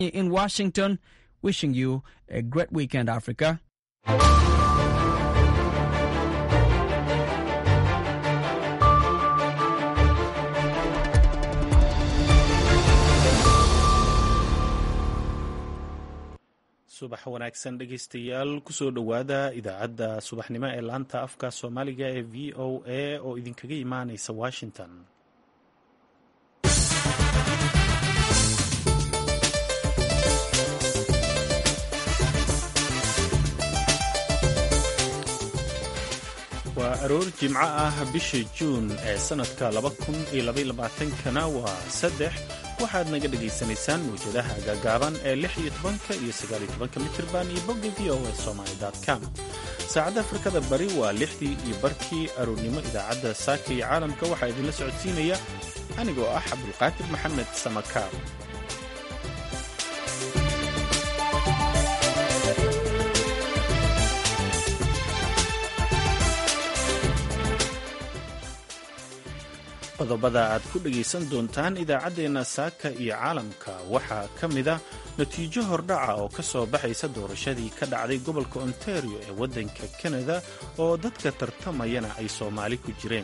in Washington, wishing you a great weekend, Africa. subax wanaagsan dhegaystayaal kusoo dhowaada idaacadda subaxnimo ee laanta afka soomaaliga ee v o a oo idinkaga imaanaysa washington waa aroor jimco ah bisha juun ee sannadka kana waa saddex waxaad naga dhagaysanaysaan mawjadaha gaagaaban ee lix iyo tobanka iyo sagaal iyo tobanka mitirban iyo bogga v o a somaly com saacadda afrikada bari waa lixdii iyo barkii aroornimo idaacadda saaka iyo caalamka waxaa idinla socodsiinaya anigoo ah cabdulqaadir maxamed samakaar qodobada aad ku dhegaysan doontaan idaacaddeenna saaka iyo caalamka waxaa ka mida natiijo hordhaca oo ka soo baxaysa doorashadii ka dhacday gobolka ontario ee waddanka kanada oo dadka tartamayana ay soomaali ku jireen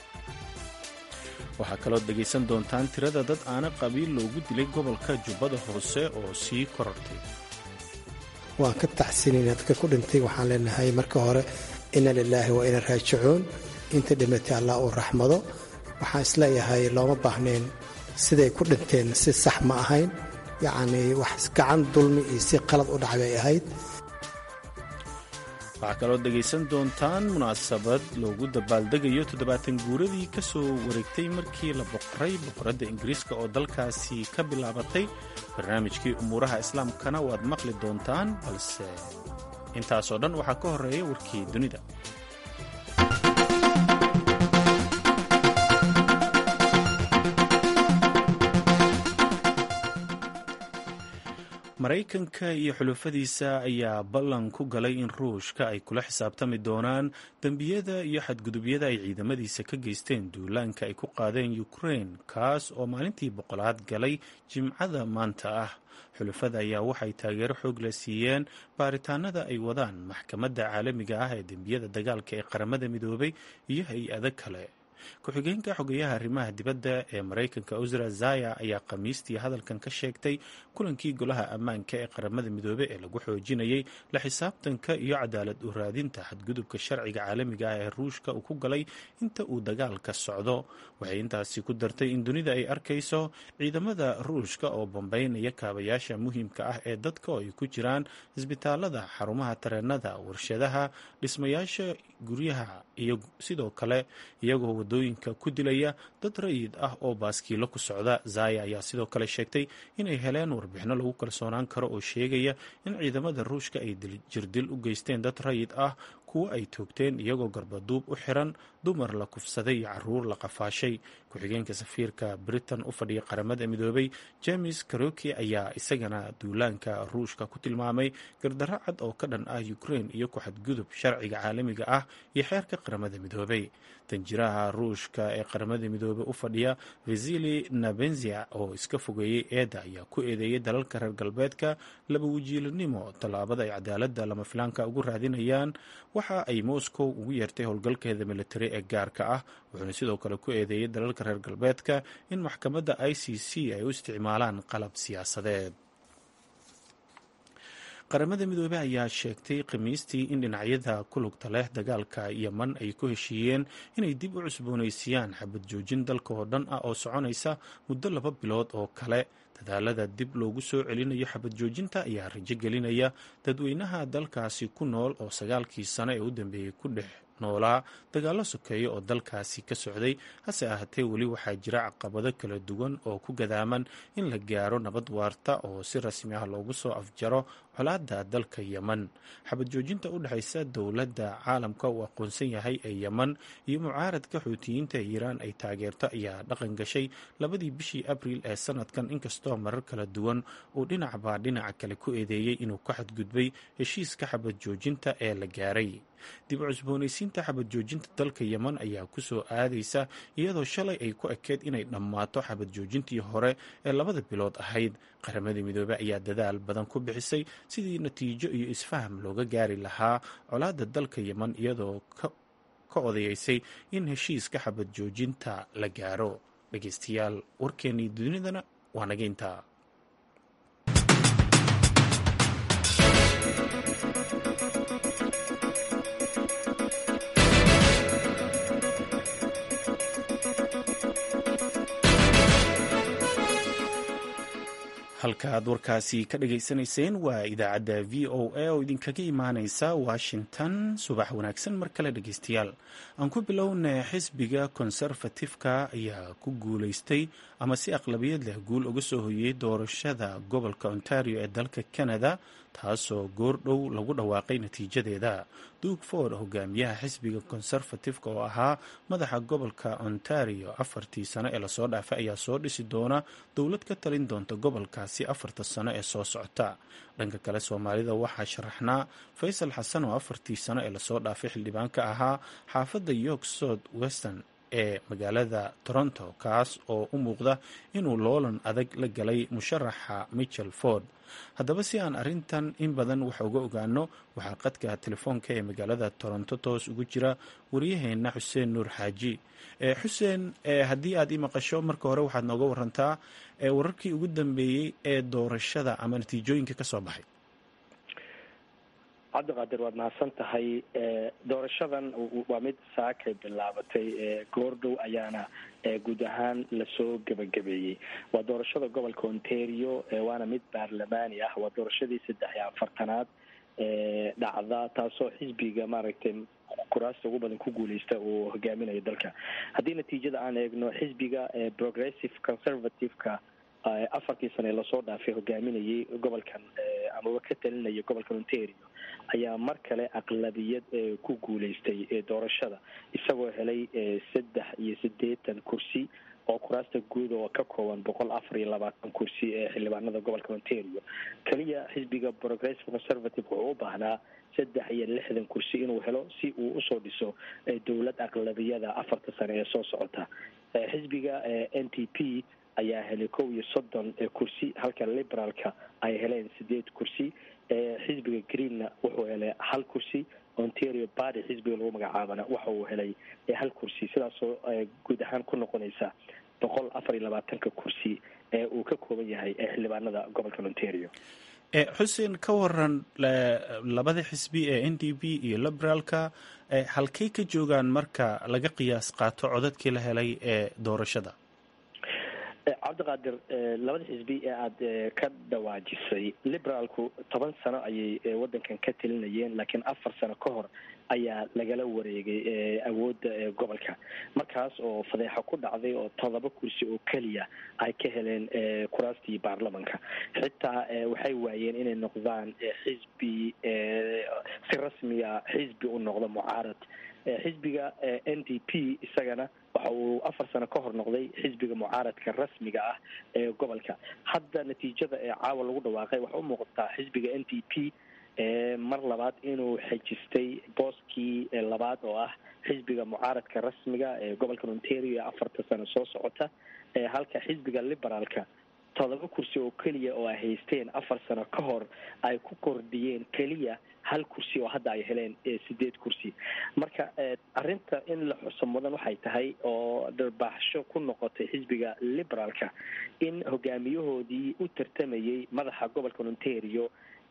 waxaa kalood dhegaysan doontaan tirada dad aana qabiil loogu dilay gobolka jubbada hoose oo sii korortay waan ka tacsinayna dadka ku dhintay waxaan leenahay marka hore ina lilaahi wa ina raajicuun inta dhimatay allah uu raxmado waxaan isleeyahay looma baahnayn siday ku dhinteen si sax ma ahayn yacnii wax gacan dulmi iyo si qalad u dhac bay ahayd waxaa kaloo dhegaysan doontaan munaasabad loogu dabaaldegayo toddobaatan guuradii ka soo wareegtay markii la boqoray boqoradda ingiriiska oo dalkaasi ka bilaabatay barnaamijkii umuuraha islaamkana waad maqli doontaan balse intaasoo dhan waxaa ka horreeya warkii dunida maraykanka iyo xulufadiisa ayaa ballan ku galay in ruushka ay kula xisaabtami doonaan dembiyada iyo xadgudubyada ay ciidamadiisa ka geysteen duulaanka ay ku qaadeen ukrain kaas oo maalintii boqolaad galay jimcada maanta ah xulufada ayaa waxay taageero xoog la siiyeen baaritaanada ay wadaan maxkamadda caalamiga ah ee dembiyada dagaalka ee qaramada midoobay iyo hay-ado kale ku-xigeenka xogeyaha arrimaha dibadda ee maraykanka usra zaya ayaa khamiistii hadalkan ka sheegtay kulankii golaha ammaanka ee qaramada midoobe ee lagu xoojinayay la xisaabtanka iyo cadaalad u raadinta xadgudubka sharciga caalamiga ah ee ruushka uu ku galay inta uu dagaalka socdo waxay intaasi ku dartay in dunida ay arkayso ciidamada ruushka oo bambaynaya kaabayaasha muhiimka ah ee dadka oo ay ku jiraan isbitaalada xarumaha tareenada warshadaha dhismayaasha guryaha iyo sidoo kale iyagoo wadooyinka ku dilaya dad rayid ah oo baaskiilo ku socda zaya ayaa sidoo kale sheegtay inay heleen warbixino lagu kalsoonaan karo oo sheegaya in ciidamada ruushka ay jirdil u geysteen dad rayid ah kuwo ay toogteen iyagoo garbaduub u xiran dumar la kufsaday iyo caruur la qafaashay ku-xigeenka safiirka britain u fadhiya qaramada midoobay james karoki ayaa isagana duulaanka ruushka ku tilmaamay gardarro cad oo ka dhan ah ukrain iyo ku-xadgudub sharciga caalamiga ah iyo xeerka qaramada midoobay danjiraha ruushka ee qaramada midoobey u fadhiya vasili nabenzia oo iska fogeeyey eedda ayaa ku eedeeyay dalalka reer galbeedka laba wajiilanimo tallaabada ay cadaaladda lama filaanka ugu raadinayaan waxa ay moscow ugu yeertay howlgalkeeda militari ee gaarka ah wuxuuna sidoo kale ku eedeeyay dalalka reer galbeedka in maxkamadda i c c ay u isticmaalaan qalab siyaasadeed qaramada midoobey ayaa sheegtay khamiistii in dhinacyada ku lugta leh dagaalka yeman ay ku heshiiyeen inay dib u cusboonaysiiyaan xabad joojin dalka oo dhan ah oo soconaysa muddo laba bilood oo kale dadaalada dib loogu soo celinayo xabad joojinta ayaa rajo gelinaya dadweynaha dalkaasi ku nool oo sagaalkii sano ee u dambeeyey ku dhex noolaa dagaallo sokeeya oo dalkaasi ka socday hase ahaatee weli waxaa jira caqabado kala duwan oo ku gadaaman in la gaaro nabad waarta oo si rasmi ah loogu soo afjaro colaadda dalka yeman xabad joojinta u dhexaysa dowladda caalamka uu aqoonsan yahay ee yeman iyo mucaaradka xuutiyiinta ee iiraan ay taageerto ayaa dhaqan gashay labadii bishii abriil ee sanadkan inkastoo marar kala duwan uu dhinacbaa dhinaca kale ku eedeeyey inuu ka xadgudbay heshiiska xabad joojinta ee la gaaray dib u cusboonaysiinta xabad joojinta dalka yeman ayaa kusoo aadaysa iyadoo shalay ay ku ekeed inay dhammaato xabad joojintii hore ee labada bilood ahayd qaramadii midoobey ayaa dadaal badan ku bixisay sidii natiijo iyo isfaham looga gaari lahaa colaadda dalka yeman iyadoo ka odayeysay in heshiiska xabad joojinta la gaaro dhegeystayaal warkeennii dunidana waa nageynta halka aad warkaasi ka dhageysanayseen waa idaacadda v o a oo idinkaga imaaneysa washington subax wanaagsan mar kale dhegeystayaal aan ku bilowna xisbiga konserfatifka ayaa ku guuleystay ama si aqlabiyad leh guul uga soo hoyey doorashada gobolka ontario ee dalka canada taasoo goordhow lagu dhawaaqay natiijadeeda duug ford hogaamiyaha xisbiga konserfatifka oo ahaa madaxa gobolka ontario afartii sano ee lasoo dhaafay ayaa soo dhisi doona dowlad ka talin doonta gobolkaasi afarta sano ee soo socota dhanka kale soomaalida waxaa sharaxnaa faysal xasan oo afartii sano ee lasoo dhaafay xildhibaan ka ahaa xaafadda york south western ee magaalada toronto kaas oo u muuqda inuu loolan adag la galay musharaxa michel ford haddaba si aan arrintan in badan wax uga ogaano waxaa qadka telefoonka ee magaalada toronto toos ugu jira waryaheena xuseen nuur xaaji xuseen haddii aad ii maqasho marka hore waxaad nooga warantaa wararkii ugu dambeeyey ee doorashada ama natiijooyinka ka soo baxay cabdiqaadir waad mahadsan tahay doorashadan waa mid saakay bilaabatay goordhow ayaana guud ahaan lasoo gebagabeeyey waa doorashada gobolka ontario waana mid baarlamaani ah waa doorashadii saddex iyo afartanaad dhacda taasoo xisbiga maaragtay kuraasta ugu badan ku guuleysta uu hogaaminayo dalka haddii natiijada aan eegno xisbiga progressive conservative-ka afartii sane lasoo dhaafay hogaaminayay gobolkan amaba ka talinaya gobolkan ontario ayaa mar kale aqlabiyad ku guuleystay doorashada isagoo helay saddex iyo siddeetan kursi oo kuraasta guud oo ka kooban boqol afar iyo labaatan kursi ee xildhibaanada gobolka ontario keliya xisbiga progressive conservative wuxuu u baahnaa saddex iyo lixdan kursi inuu helo si uu usoo dhiso dowlad aqlabiyada afarta sane ee soo socota xisbiga n t p ayaa helay kow iyo soddon kursi halka liberaalka ay heleen sideed kursi xisbiga greenna wuxuu helay hal kursi ontario bady xisbiga lagu magacaabana waxa uu helay hal kursi sidaasoo guud ahaan ku noqonaysa boqol afar iyo labaatanka kursi ee uu ka kooban yahay xildhibaanada gobolka ontario xuseen ka waran labada xisbi ee n d p iyo liberaalka halkay ka joogaan marka laga qiyaas qaato codadkii la helay ee doorashada cabdiqaadir labada xisbi ee aada ka dhawaajisay liberaalku toban sano ayay wadankan ka talinayeen laakiin afar sano ka hor ayaa lagala wareegay awoodda gobolka markaas oo fadeexo ku dhacday oo todoba kursi oo keliya ay ka heleen kuraastii baarlamanka xitaa waxay waayeen inay noqdaan xisbi si rasmiya xisbi u noqdo mucaarad xisbiga n d p isagana waxa uu afar sano ka hor noqday xisbiga mucaaradka rasmiga ah ee gobolka hadda natiijada ee caawa lagu dhawaaqay waxa u muuqataa xisbiga n d p mar labaad inuu xejistay booskii labaad oo ah xisbiga mucaaradka rasmiga ee gobolka ontario ee afarta sano soo socota halka xisbiga liberaalka todoba kursi oo keliya oo ay haysteen afar sano ka hor ay ku kordhiyeen keliya hal kursi oo hadda ay heleen sideed kursi marka arrinta in la xuso mudan waxay tahay oo dharbaaxsho ku noqotay xisbiga liberaalka in hogaamiyahoodii u tartamayay madaxa gobolka ontario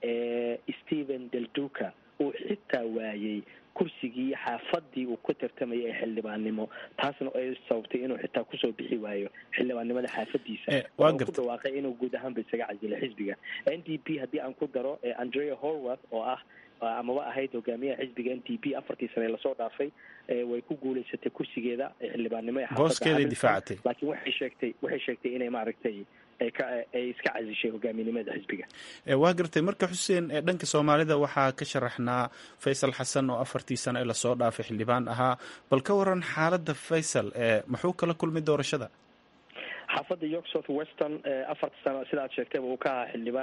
stephen delduca uu xitaa waayey kursigii xaafadii uu ku tartamayay ee xildhibaannimo taasna ay sababtay inuu xitaa kusoo bixi waayo xildhibaannimada xaafadiisa ku dhawaaqay inuu guud ahaanba isaga casilo xisbiga n d p haddii aan ku daro andrea horwath oo ah amaba ahayd hogaamiyaha xisbiga n d p afartii sane lasoo dhaafay way ku guuleysatay kursigeeda xildhibaannimo ee booskeeday difaacatay laakiin waxay sheegtay waxay sheegtay inay maaragtay ay iska casishay hogaaminimada xisbiga waa gartay marka xuseen dhanka soomaalida waxaa ka sharaxnaa faysal xasan oo afartii sano ee lasoo dhaafay xildhibaan ahaa bal ka waran xaaladda faysal muxuu kala kulmay doorashada xaafadda york south western afarta sano sida aad sheegtayba uu ka ahaa xildhibaan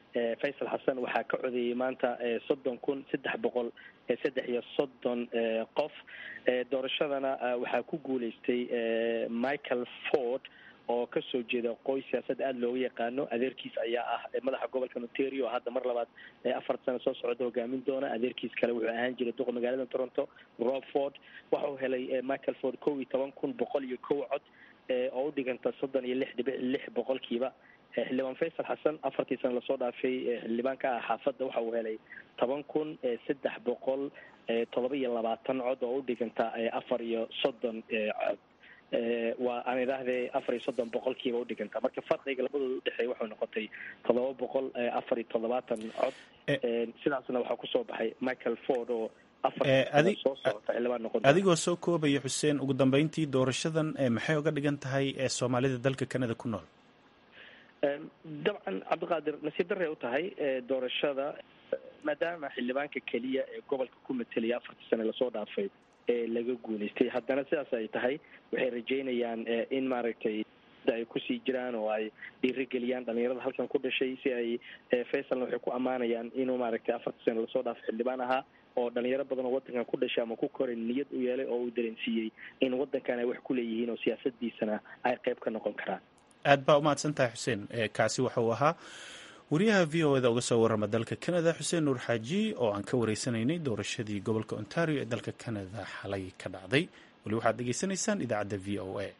faysal xasan waxaa ka codeeyey maanta soddon kun saddex boqol saddex iyo soddon qof doorashadana waxaa ku guuleystay michael ford oo kasoo jeeda qoys siyaasada aada looga yaqaano adeerkiis ayaa ah madaxa gobolka ontario oo hadda mar labaad afar sano soo socda hogaamin doona adeerkiis kale wuxuu ahaan jiray duqa magaalada toronto rob ford waxau helay michael ford kow iyo toban kun boqol iyo kow cod oo u dhiganta soddon iyo lix dhibic lix boqolkiiba xildhibaan faysal xasan afartii sana lasoo dhaafay xildhibaanka ah xaafadda waxa uu helay toban kun saddex boqol todoba iyo labaatan cod oo u dhiganta afar iyo soddon cod waa aan idhaahdee afar iyo soddon boqolkiiba udhiganta marka farqiga labadooda udhexeeya waxay noqotay todoba boqol afar iyo toddobaatan cod sidaasna waxaa kusoo baxay michael ford oo soo socota xildhibaan noqon adigoo soo koobaya xuseen ugu dambeyntii doorashadan maxay uga dhigan tahay soomaalida dalka canada ku nool dabcan cabdiqaadir nasiib darray u tahay doorashada maadaama xildhibaanka keliya ee gobolka ku matelaya afartii sane lasoo dhaafay ee laga guuleystay haddana sidaas ay tahay waxay rajeynayaan in maaragtay ay kusii jiraan oo ay dhiirigeliyaan dhalinyarada halkan ku dhashay si ay faysalna waxay ku ammaanayaan inuu maaragtay afartii sane lasoo dhaafay xildhibaan ahaa oo dhalinyaro badan oo wadankan ku dhashay ama ku koray niyad u yeelay oo uu dareensiiyey in wadankan ay wax ku leeyihiin oo siyaasadiisana ay qayb ka noqon karaan aad baa umahadsan tahay xuseen kaasi waxa uu ahaa wariyaha v o eda uga soo warrama dalka canada xuseen nuur xaaji oo aan ka wareysanaynay doorashadii gobolka ontario ee dalka canada xalay ka dhacday weli waxaad dhegeysanaysaan idaacadda v o a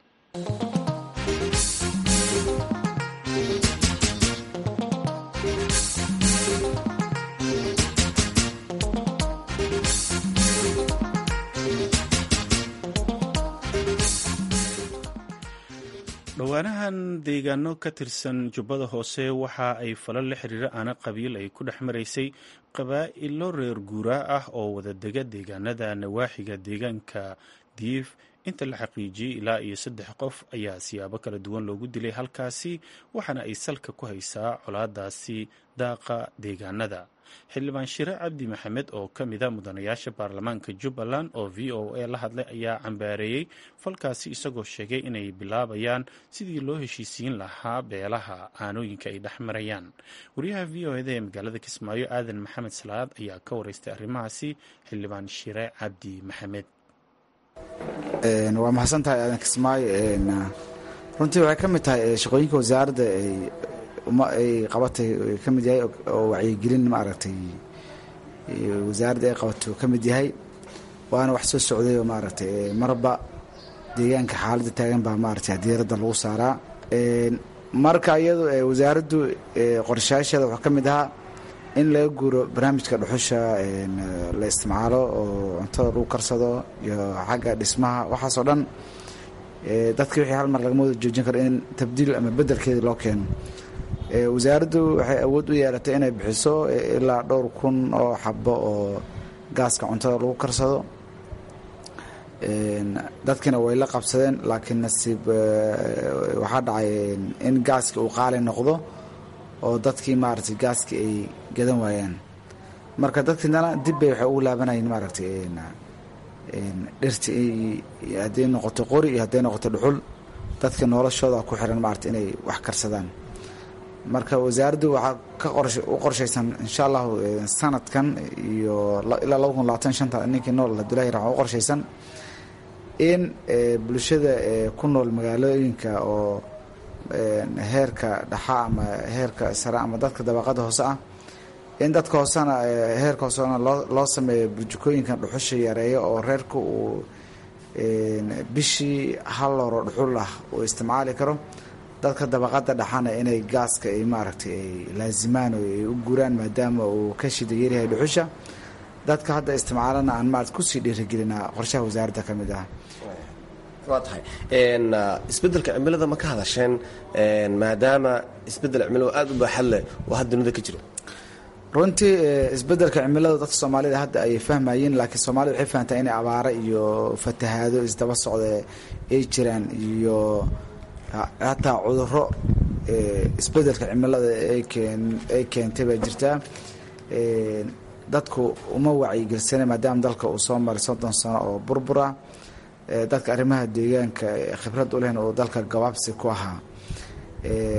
dhowaanahan deegaano ka tirsan jubbada hoose waxa ay falal la xiriira aana qabiil ay ku dhex maraysay qabaa'ilo reer guuraa ah oo wadadega deegaanada nawaaxiga deegaanka diif inta la xaqiijiyey ilaa iyo saddex qof ayaa siyaabo kala duwan loogu dilay halkaasi waxaana ay salka ku haysaa colaadaasi daaqa deegaanada xildhibaan shire cabdi maxamed oo ka mida mudanayaasha baarlamaanka jubbaland oo v o a la hadlay ayaa cambaareeyey falkaasi isagoo sheegay inay bilaabayaan sidii loo heshiisiin lahaa beelaha aanooyinka ay dhex marayaan wariyaha v o eda ee magaalada kismaayo aadan maxamed salaad ayaa ka wareystay arrimahaasi xildhibaan shire cabdi maxamed waa mahadsan tahay aadan kismaayo runtii waxay ka mid tahay shaqooyinka wasaaradda ay qabatay ka mid yahay oo wacyigelin maaragtay wasaaradda ay qabatay ka mid yahay waana wax soo socday oo maaragtay marba deegaanka xaaladda taagan baa maaragtay diiradda lagu saaraa marka iyadu wasaaraddu qorshayaasheeda waxaa ka mid ahaa in laga guuro barnaamijka dhuxusha la isticmaalo oo cuntada lagu karsado iyo xagga dhismaha waxaasoo dhan dadkii wixii hal mar lagama wada joojin karo in tabdiil ama bedelkeeda loo keeno wasaaraddu waxay awood u yeelatay inay bixiso ilaa dhowr kun oo xabo oo gaaska cuntada lagu karsado dadkiina way la qabsadeen laakiin nasiib waxaa dhacay in gaaski uu qaali noqdo oo dadkii maaragtay gaaskii ay gadan waayaan marka dadkiinana dib bay waxay ugu laabanayeen maaragtay dhirti hadday noqoto qori iyo hadday noqoto dhuxul dadka noloshooda ku xiran maaragtay inay wax karsadaan marka wasaaraddu waxaa ka u qorshaysan insha allahu sanadkan iyo ilaa laba kun labaatan shanta ninkii nool abdullahi raxma u qorshaysan in bulshada ku nool magaalooyinka oo heerka dhaxa ama heerka sare ama dadka dabaqada hoose ah in dadka hoosena heerka hoosena loo loo sameeyo burjukooyinkan dhuxusha yareeyo oo reerka uu bishii hal loro dhuxul ah uu isticmaali karo dadka dabaqada dhaxana inay gaaska ay maaragtay ay laazimaan oo ay u guuraan maadaama uu ka shida yaryahay dhuxusha dadka hadda isticmaalana aan maarata kusii dhiirigelinaa qorshaha wasaaradda ka mid ah waa tahay isbeddelka cimilada ma ka hadasheen maadaama isbeddel cimilada aada u baaxad leh oo hadda dunida ka jiro runtii isbeddelka cimilada dadka soomaalida hadda ayay fahmayeen laakiin soomaalida waxay fahamtaa inay abaaro iyo fatahaado isdaba socda ay jiraan iyo hataa cuduro isbeddelka cimilada ay keentay baa jirtaa dadku uma wacyigelsana maadaama dalka uu soo maray soddon sano oo burbura dadka arrimaha deegaanka khibrad u lehna uu dalka gabaabsi ku ahaa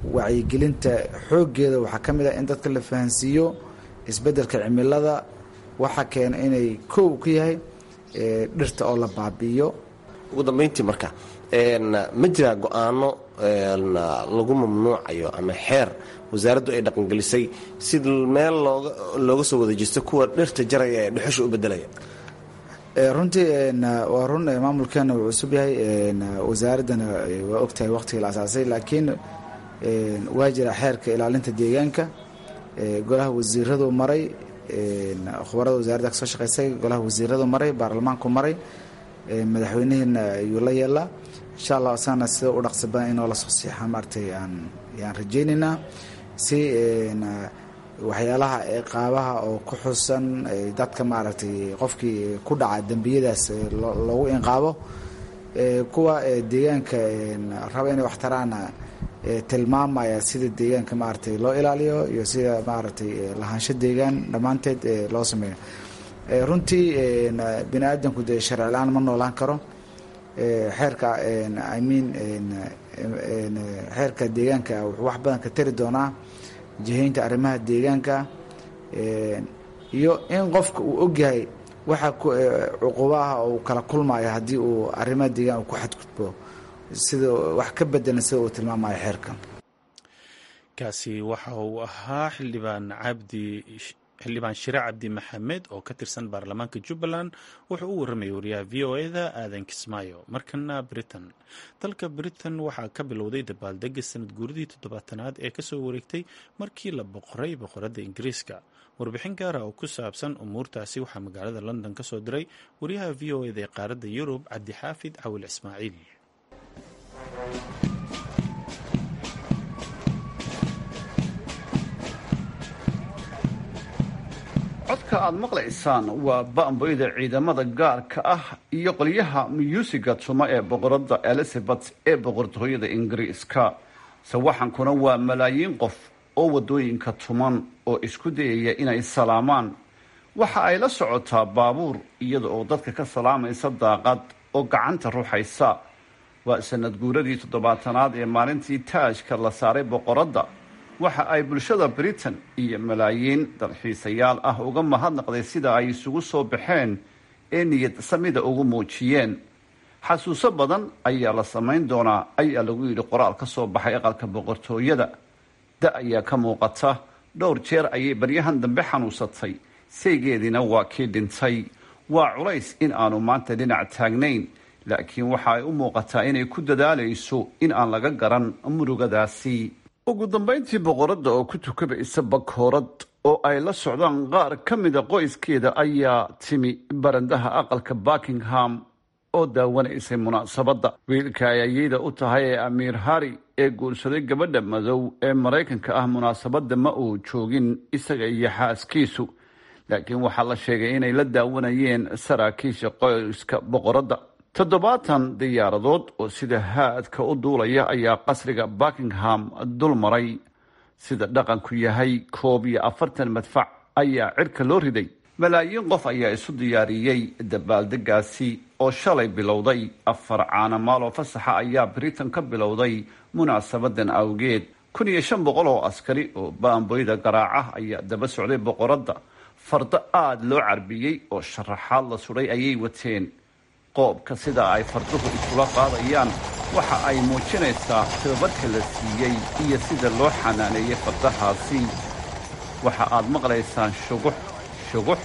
wacyigelinta xooggeeda waxaa ka mid ah in dadka la fahansiiyo isbeddelka cimilada waxaa keena inay kow ka yahay dhirta oo la baabi'iyo ugu dambeyntii marka ma jiraa go-aano lagu mamnuucayo ama xeer wasaaraddu ay dhaqangelisay si meel looga looga soo wada jesto kuwa dhirta jaraya ee dhuxusha u bedelaya runtii waa run maamulkeena wuu cusub yahay wasaaraddana waa ogtahay waqtigii la asaasay laakiin waa jira xeerka ilaalinta deegaanka golaha wasiiradu maray khubarada wasaaradda kasoo shaqeysay golaha wasiiradu maray baarlamaanku maray madaxweynihiina ayuu la yeelaa insha allah asagana sida u dhaqsi badan inoo lasoo siixa maaragtay aan yaan rajaynaynaa si waxyaalaha qaabaha oo ku xusan dadka maaragtay qofkii ku dhaca dembiyadaas loogu inqaabo kuwa deegaanka raba inay wax taraana tilmaamaya sida deegaanka maaragtay loo ilaaliyo iyo sida maaragtay lahaansho deegaan dhammaanteed loo sameeyo runtii bini aadamku dee sharci la-aan ma noolaan karo xeerka i mean xeerka deegaanka wuxuu wax badan ka tari doonaa jihaynta arrimaha deegaanka iyo in qofka uu ogyahay waxa cuqubaha uu kala kulmayo haddii uu arrimaha deegaan uu ku xadgudbo sida wax ka bedelan sida uu tilmaamayo xeerka kaasi waxa uu ahaa xildhibaan cabdi xildhibaan shire cabdi maxamed oo ka tirsan baarlamaanka jubbaland wuxuu u warramayay wariyaha v o e da aadan kismaayo markana britain dalka britain waxaa ka bilowday dabaaldega sanad guuridii toddobaatanaad ee kasoo wareegtay markii la boqoray boqoradda ingiriiska warbixin gaara oo ku saabsan umuurtaasi waxaa magaalada london ka soo diray wariyaha v o eda ee qaaradda yurub cabdixaafid cawil ismaaciil codka aad maqlaysaan waa ba'amboyda ciidamada gaarka ah iyo qolyaha myuusiga tuma ee boqoradda elizabeth ee boqortooyada ingiriiska sawaxankuna waa malaayiin qof oo waddooyinka tuman oo isku dayaya inay salaamaan waxa ay la socotaa baabuur iyada oo dadka ka salaamaysa daaqad oo gacanta ruuxaysa waa sanad guuradii toddobaatanaad ee maalintii taajka la saaray boqoradda waxa ay bulshada britain iyo malaayiin dalxiisayaal ah uga mahadnaqday sida ay isugu soo baxeen ee niyad samida ugu muujiyeen xasuuso badan ayaa la samayn doonaa ayaa lagu yidhi qoraal ka soo baxay aqalka boqortooyada da ayaa ka muuqata dhowr jeer ayay baryahan dambe xanuunsatay saygeediina waa kii dhintay waa culays in aanu maanta dhinac taagnayn laakiin waxa ay u muuqataa inay ku dadaalayso in aan laga garan murugadaasi ugu dambayntii boqoradda oo ku tukabaysa bakoorad oo ay la socdaan qaar ka mida qoyskeeda ayaa timi barandaha aqalka buckingham oo daawanaysay munaasabadda wiilka ay ayeyda u tahay ee amiir hari ee guursaday gabadha madow ee maraykanka ah munaasabadda ma uu joogin isaga iyo xaaskiisu laakiin waxaa la sheegay inay la daawanayeen saraakiisha qoyska boqoradda toddobaatan diyaaradood oo sida haadka u duulaya ayaa qasriga buckingham dul maray sida dhaqanku yahay koob iyo afartan madfac ayaa cirka loo riday malaayiin qof ayaa isu diyaariyey dabaaldegaasi oo shalay bilowday afar caanamaal oo fasaxa ayaa britain ka bilowday munaasabadan awgeed kun iyo shan boqol oo askari oo baamboyda garaaca ayaa daba socday boqoradda fardo aada loo carbiyey oo sharaxaad la sudhay ayay wateen qoobka sida ay farduhu isula qaadayaan waxa ay muujinaysaa tababarka la siiyey iyo sida loo xanaaneeyey fardahaasi waxa aad maqlaysaan shugux shugux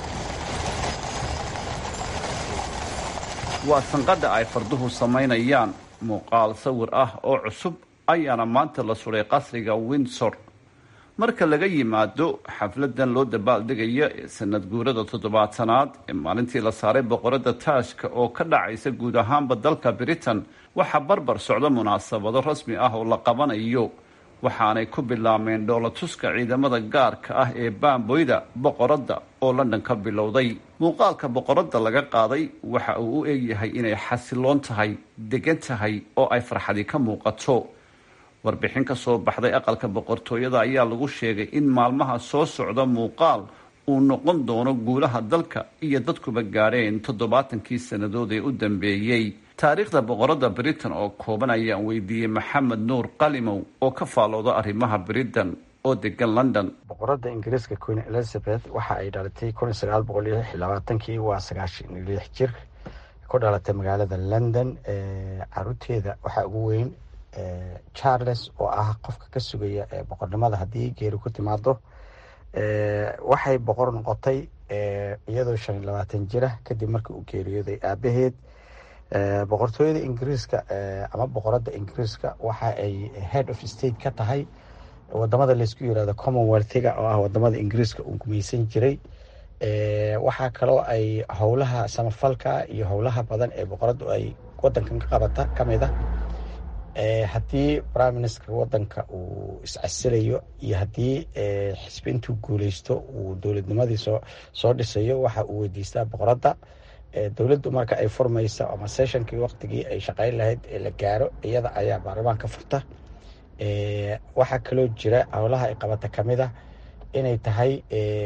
waa sanqadha ay farduhu samaynayaan muuqaal sawir ah oo cusub ayaana maanta la sudhay qasriga windsor marka laga yimaado xafladan loo dabaaldegaya ee sanad guurada toddobaatanaad ee maalintii la saaray boqoradda taashka oo ka dhacaysa guud ahaanba dalka britain waxaa barbar socda munaasabado rasmi ah oo la qabanayo waxaanay ku bilaabmeen dhoolatuska ciidamada gaarka ah ee baamboyda boqoradda oo london ka bilowday muuqaalka boqoradda laga qaaday waxa uu u egyahay inay xasiloon tahay degan tahay oo ay farxadi ka muuqato warbixin ka soo baxday aqalka boqortooyada ayaa lagu sheegay in maalmaha soo socda muuqaal uu noqon doono guulaha dalka iyo dadkuba gaadheen toddobaatankii sannadood ee u dambeeyey taariikhda boqorada britain oo kooban ayaan weydiiyey maxamed nuur qalimow oo ka faalooda arrimaha britain oo degan london boqorada ingiriiska queen elizabeth waxa ay dhalatay kun sagaal boqol iyo lix iyo labaatankii waa sagaashan iyo lix jir ku dhalatay magaalada london caruurteeda waxaa ugu weyn charles oo ah qofka ka sugaya boqornimada haddii geeri ku timaado waxay boqor noqotay iyadoo shan iyo labaatan jira kadib markii uu geeriyooday aabaheed boqortooyada ingiriiska ama boqorada ingiriiska waxa ay head of state ka tahay wadamada laysku yirahdo commonwealthiga oo ah wadamada ingiriiska uu gumaysan jiray waxaa kaloo ay howlaha samafalka iyo howlaha badan ee boqoradu ay wadankan ka qabata kamid a haddii prime minister wadanka uu iscasilayo iyo haddii xisbi intuu guuleysto uu dowladnimadii soo soo dhisayo waxa uu weydiistaa boqorada dowladdu marka ay furmaysa ama sessionkii waqtigii ay shaqeyn lahayd ee la gaaro iyada ayaa baarlamaanka furta waxaa kaloo jira howlaha ay qabata kamid a inay tahay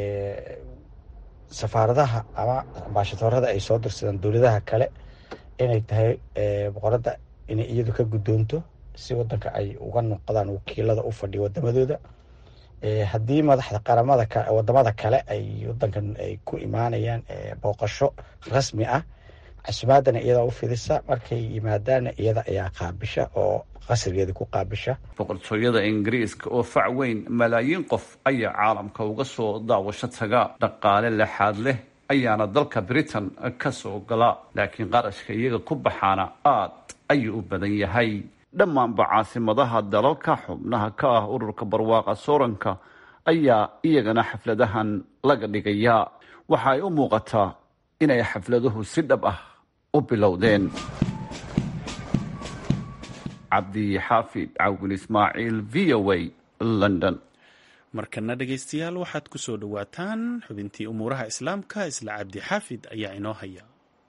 safaaradaha ama ambaashadoorada ay soo dirsadaan dowladaha kale inay tahay boqorada inay iyadu ka guddoonto si wadanka ay uga noqdaan wakiilada u fadhiya wadamadooda haddii madaxda qaramada wadamada kale ay wadankan ay ku imaanayaan booqasho rasmi ah casumaadana iyadaa u fidisa markay yimaadaana iyada ayaa qaabisha oo qasrigeeda ku qaabisha boqortooyada ingiriiska oo fac weyn malaayiin qof ayaa caalamka uga soo daawasho taga dhaqaale lexaad leh ayaana dalka britain ka soo gala laakiin qarashka iyaga ku baxaana aad ayuu u badan yahay dhammaanba caasimadaha dalalka xubnaha ka ah ururka barwaaqa sooranka ayaa iyagana xafladahan laga dhigayaa waxa ay u muuqataa inay xafladuhu si dhab ah u bilowdeen cabdi xaafid cawil ismaaciil v o a london markana dhegaystayaal waxaad ku soo dhowaataan xubintii umuuraha islaamka isla cabdi xaafid ayaa inoo haya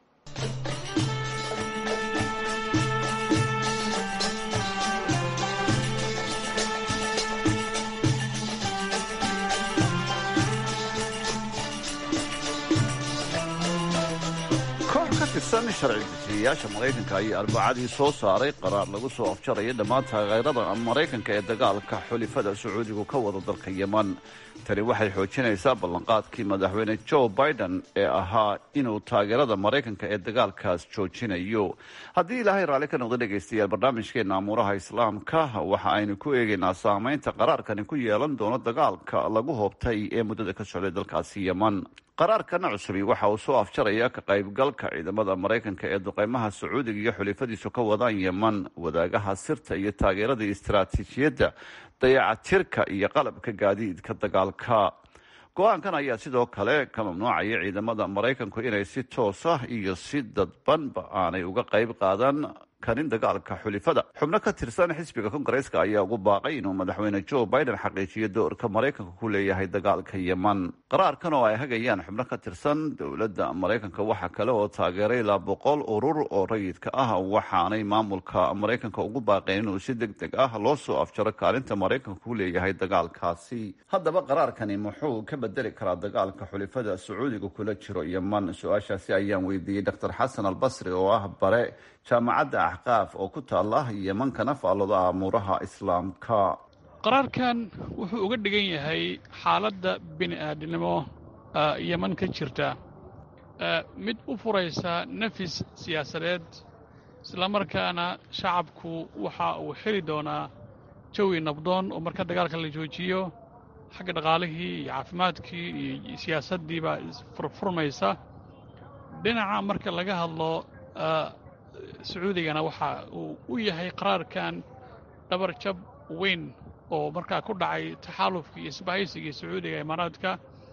tirsan sharci dejiyayaasha maraykanka ayaa arbacadii soo saaray qaraar lagu soo afjaraya dhammaan taageerada maraykanka ee dagaalka xulifada sacuudigu ka wada dalka yeman tani waxay xoojinaysaa ballanqaadkii madaxweyne joe biden ee ahaa inuu taageerada maraykanka ee dagaalkaas joojinayo haddii ilaahay raalli ka noqda dhegaystayaal barnaamijkeena amuuraha islaamka waxa aynu ku eegaynaa saameynta qaraarkani ku yeelan doono dagaalka lagu hoobtay ee muddada ka socday dalkaasi yeman qaraarkana cusubi waxa uu soo afjaraya ka qaybgalka ciidamada maraykanka ee duqeymaha sacuudiga iyo xulifadiisu ka wadaan yeman wadaagaha sirta iyo taageerada istaraatiijiyadda dayacatirka iyo qalabka gaadiidka dagaalka go-aankan ayaa sidoo kale ka mamnuucaya ciidamada maraykanku inay si toos ah iyo si dadbanba aanay uga qayb qaadan karin dagaalka xulifada xubno ka tirsan xisbiga kongareeska ayaa ugu baaqay inuu madaxweyne joe biden xaqiijiyo doorka maraykanka ku leeyahay dagaalka yeman qaraarkan oo ay hagayaan xubno ka tirsan dowladda maraykanka waxa kale oo taageeray ilaa boqol urur oo rayidka ah waxaanay maamulka maraykanka ugu baaqeen inuu si deg deg ah loo soo afjaro kaalinta maraykanka ku leeyahay dagaalkaasi haddaba qaraarkani muxuu ka bedeli karaa dagaalka xulifada sacuudiga kula jiro yeman su-aashaasi ayaan weydiiyey dr xasan albasri oo ah bare jaamacadda axqaaf oo ku taala yeman kana faallooda amuuraha islaamka qaraarkan wuxuu uga dhigan yahay xaaladda bini aadnimo yeman ka jirta mid u furaysa nafis siyaasadeed islamarkaana shacabku waxa uu heli doonaa jawi nabdoon oo marka dagaalka la joojiyo xagga dhaqaalihii iyo caafimaadkii iyo siyaasaddiibaa isfurfurmaysa dhinaca marka laga hadlo sacuudigana waxa uu u yahay qaraarkan dhabar jab weyn oo markaa ku dhacay taxaalufkii iyo isbahaysigii sacuudiga imaaraadka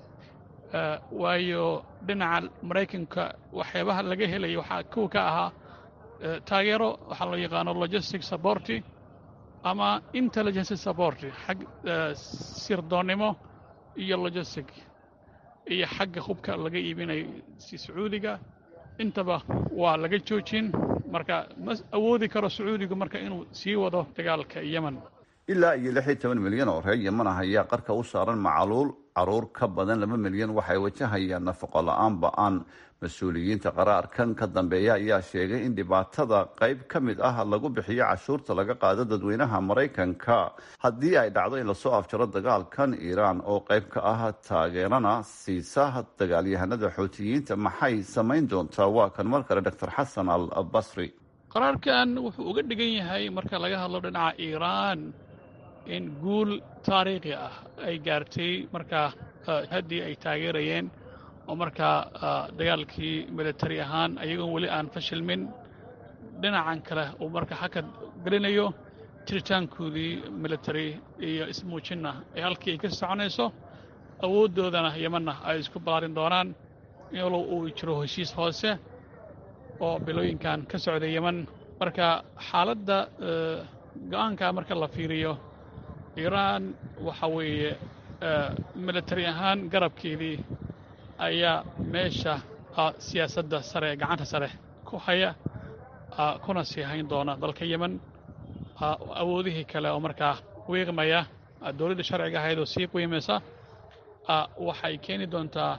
waayo dhinaca maraykanka waxyaabaha laga helaya waxaa kuwa ka ahaa taageero waxaa loo yaqaano logistic supporti ama intelligency supporti xag sirdoonnimo iyo logistic iyo xagga hubka laga iibinayo si sacuudiga intaba waa laga joojin marka ma awoodi karo sacuudigu marka inuu sii wado dagaalka yemen ilaa iyo lix iyo toban milyan oo reer yeman ah ayaa qarka u saaran macaluul caruur ka badan laba milyan waxay wajahayaan nafaqo la-aan ba-aan mas-uuliyiinta qaraarkan ka dambeeya ayaa sheegay in dhibaatada qayb ka mid ah lagu bixiyo cashuurta laga qaado dadweynaha maraykanka haddii ay dhacdo in lasoo afjaro dagaalkan iiraan oo qayb ka ah taageerana siisa dagaalyahanada xootiyiinta maxay samayn doontaa waa kan mar kale doctor xasan al basri qaraarkan wuxuu uga dhigan yahay marka laga hadlo dhinaca iiraan in guul taariikhi ah ay gaartay markaa haddii ay taageerayeen oo markaa dagaalkii militari ahaan ayagoon weli aan fashilmin dhinacan kale uu marka xakad gelinayo jiritaankoodii militari iyo ismuujinna ee halkii ay ka soconayso awooddoodana yemanna ay isku ballaarin doonaan iyadoo uu jiro heshiis hoose oo bilooyinkan ka socday yeman marka xaaladda go'aanka marka la fiiriyo iiraan waxa weeye militari ahaan garabkeedii ayaa meesha siyaasadda sare gacanta sare ku haya kuna sii hayn doona dalka yemen awoodihii kale oo markaa wiiqmaya dowladda sharciga ahayd oo sii qiimaysa waxay keeni doontaa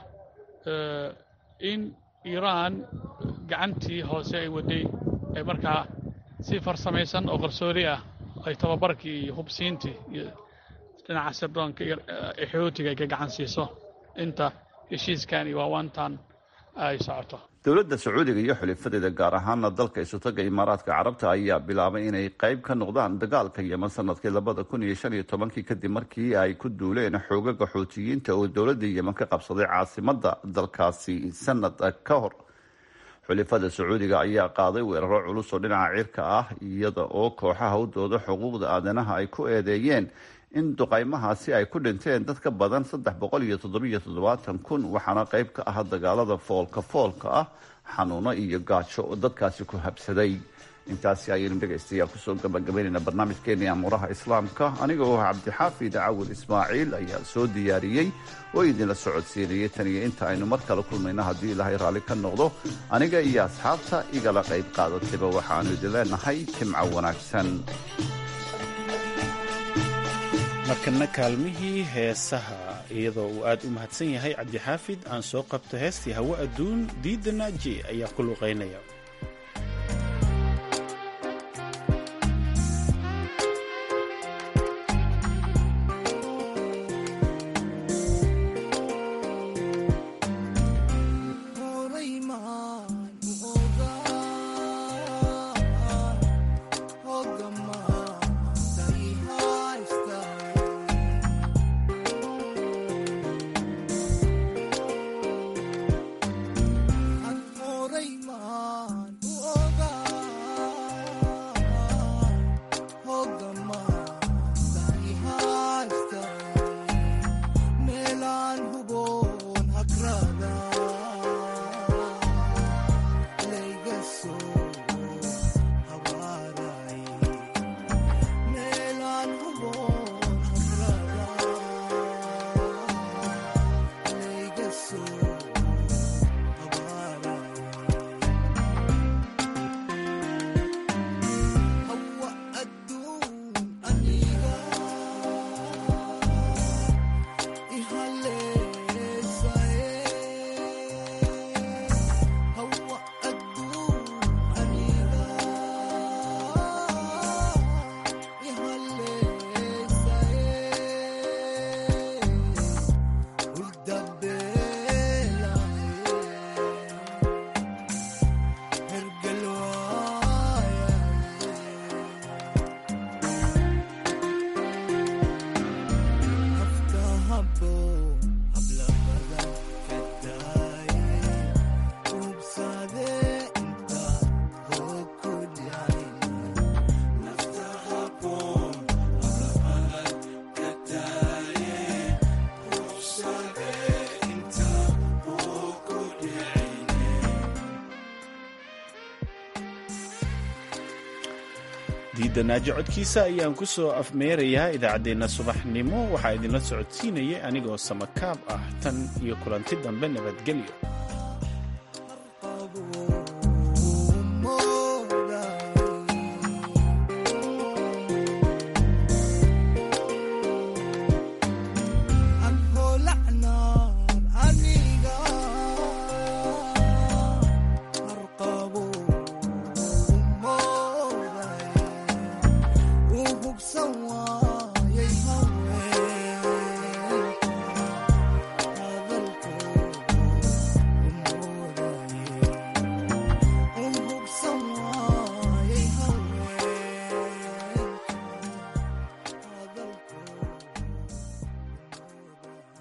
in iiraan gacantii hoose ay waday ay markaa si farsamaysan oo qarsoodi ah ay tababarkii iyo hubsiintii iyo dhinaca sirdoonka ee xootiga ay ka gacan siiso inta heshiiskan iyo waawaantan ay socoto dowladda sacuudiga iyo xulifadeeda gaar ahaana dalka isutaga imaaraadka carabta ayaa bilaabay inay qayb ka noqdaan dagaalka yeman sanadkii labada kun iyo shan iyo tobankii kadib markii ay ku duuleen xoogaga xootiyiinta oo dowladda yeman ka qabsaday caasimada dalkaasi sanad ka hor xulifada sacuudiga ayaa qaaday weeraro culus oo dhinaca cirka ah iyada oo kooxaha u dooda xuquuqda aadanaha ay ku eedeeyeen in duqaymahaasi ay ku dhinteen dad ka badan saddex boqol iyo toddobiyo toddobaatan kun waxaana qayb ka ah dagaalada foolka foolka ah xanuuno iyo gaajo oo dadkaasi ku habsaday intaasi ayaynu dhegaystayaal kusoo gabagabaynayna barnaamijkeeni amuuraha islaamka aniga oo cabdixaafid cawil ismaaciil ayaa soo diyaariyey oo idinla socodsiinayay tan iyo inta aynu mar kale kulmayno haddii ilaahay raalli ka noqdo aniga iyo asxaabta igala qayb qaadatayba waxaanu idin leenahay jimco wanaagsan markana kaalmihii heesaha iyadoo uu aad u mahadsan yahay cabdixaafid aan soo qabto heestii hawo adduun diidda naaji ayaa ku luqaynaya diidanaajo codkiisa ayaan ku soo afmeerayaa idaacaddeenna subaxnimo waxaa idinla socodsiinaya anigoo samakaab ah tan iyo kulanti dambe nabadgelyo